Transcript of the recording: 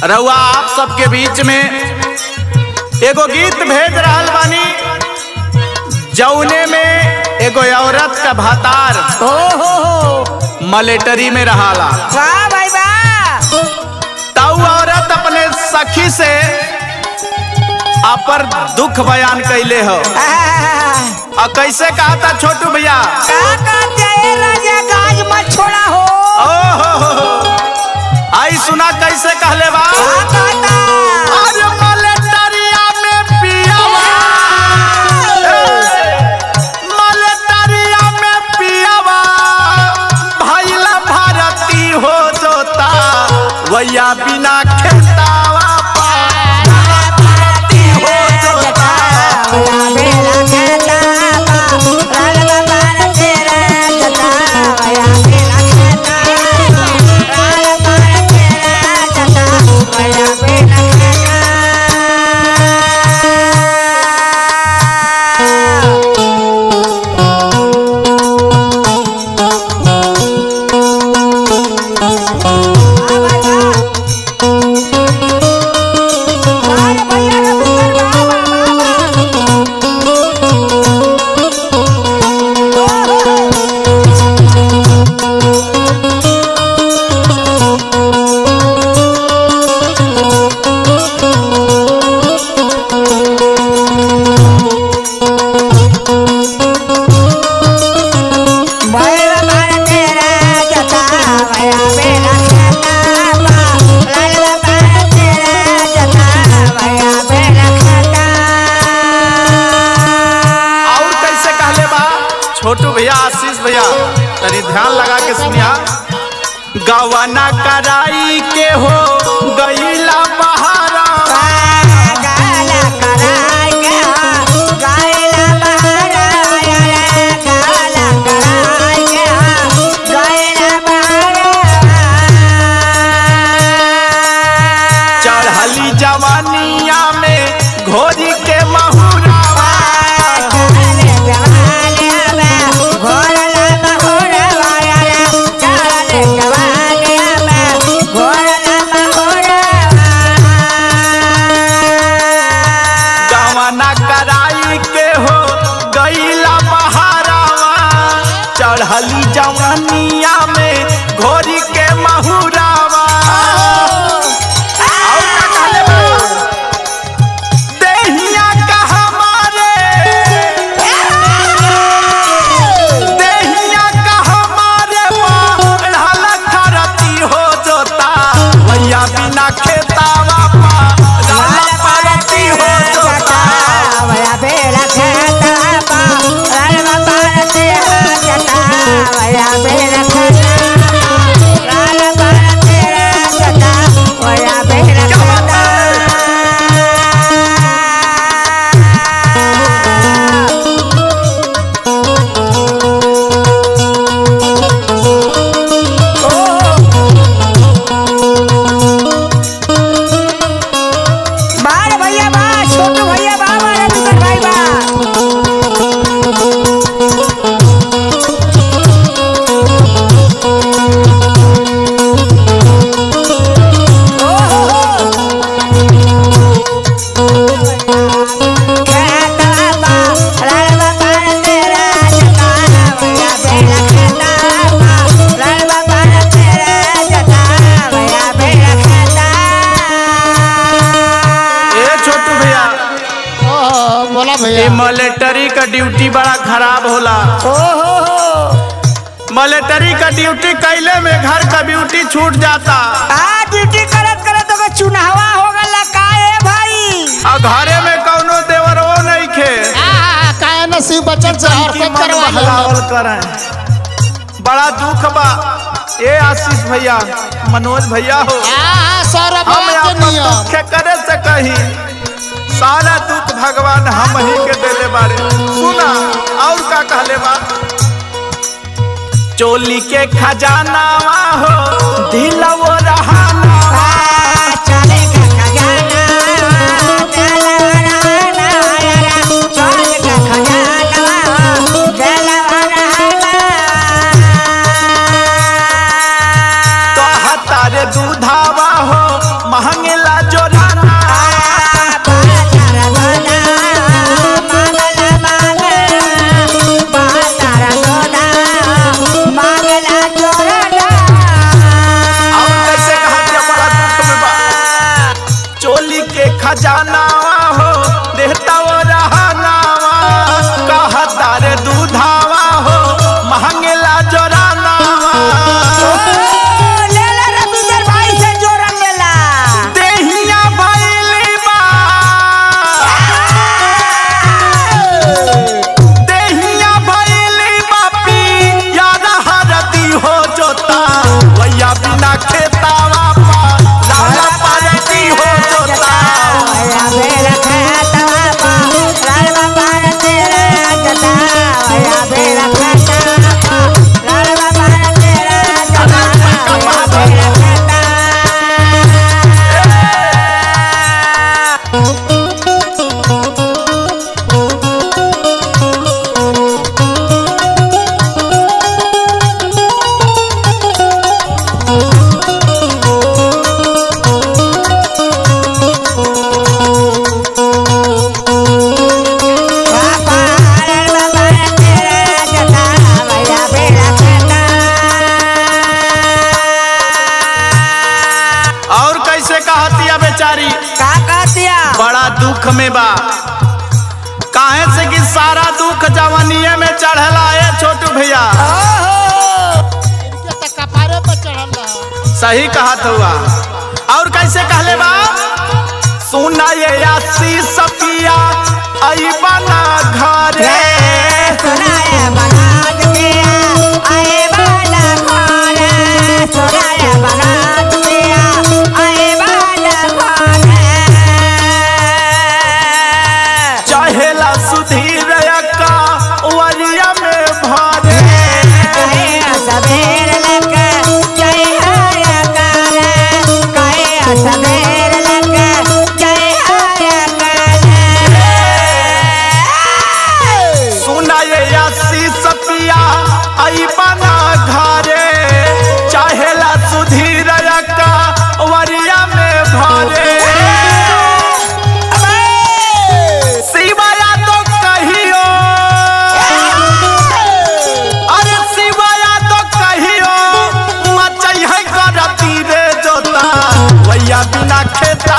रउआ आप सबके बीच में एगो गीत भेज रहल बानी जौने में एगो औरत का भातार ओ हो हो मलेटरी में रहाला वाह भाई वाह तऊ औरत अपने सखी से अपर दुख बयान कैले हो आह, और कैसे कहा था छोटू भैया का कहते हैं राजा गाज मत छोड़ा हो ओ हो हो हो। आई सुना कैसे कहले बा का कहता अरे मलेटरिया में पियावा ए, मलेटरिया में पियावा भैला भारती हो जोता वैया बिना खेतावा भारती हो जोता बेला कहता राजा बाबा तेरा जता या बेला कहता राजा बाबा तेरा जता या बेला कहता और कैसे कहले बा छोटू भैया आशीष भैया तनी ध्यान लगा के सुनिया गवना कराई के हो गईला बहारा चढ़ली जवानिया में घोरी के महुरावा गवना कराई के हो गईला बहारावा चढ़ली जवानिया में घोरी के महुरावा और का कहले बा? देहिया का हमारे देहिया का हमारे बढ़ल खरती हो जोता भैया बिना खेतावा पारल परती हो जोता बार भैया बा छोटू भैया बा मारे दुकर भाई बा ए छोटू भैया ओ, बोला ये भैया मिलिट्री का ड्यूटी बड़ा खराब होला मिलिट्री का ड्यूटी कैले में घर का ड्यूटी छूट जाता ड्यूटी करत करत ओके चुनावा हो गला का ए भाई और घरे में कौनो देवरो नहीं खे आ, काहे नसीब बचत से की हरकत मन करवा बहलावल करे बड़ा दुख बा ए आशीष भैया मनोज भैया हो सौरभ हम के अपन नियम दुख करे से कही सारा दुख भगवान हम ही के देले बारे सुना और का कहले बा चोली के खजानावा हो दिलवो रहानावा चले का खजाना चले का खजाना कहता रे दूधावा हो महंगेला जोराना और कैसे कहत या बड़ा दुख में बा चोली के खजाना हो देहता वो रहनावा कहता रे दूधावा हो महंगेला जोराना देहिया भइली बा देहिया भइली बापी याद हरदी हो जोता वैया बिना खेतावा पा लाला परती हो जोता और कैसे कहतिया बेचारी का कहतिया बड़ा दुख में बा काहे से कि सारा दुख जवानिए में चढ़ला है छोटू भैया इनके तक कपारे पे चढ़ल रहा सही कहत हुआ और कैसे कहले बा सुना ये आसी सपिया आई बना घरे चहेला सुधीर का वरिया में भरे सवेर लग जय सुना ये आसी सपिया आई बना घरे चाहेला सुधीर का वरिया में भरे शिवाया तो कहियो अरे शिवाया तो कहियो मचई है करती रे जोता भैया बिना खेत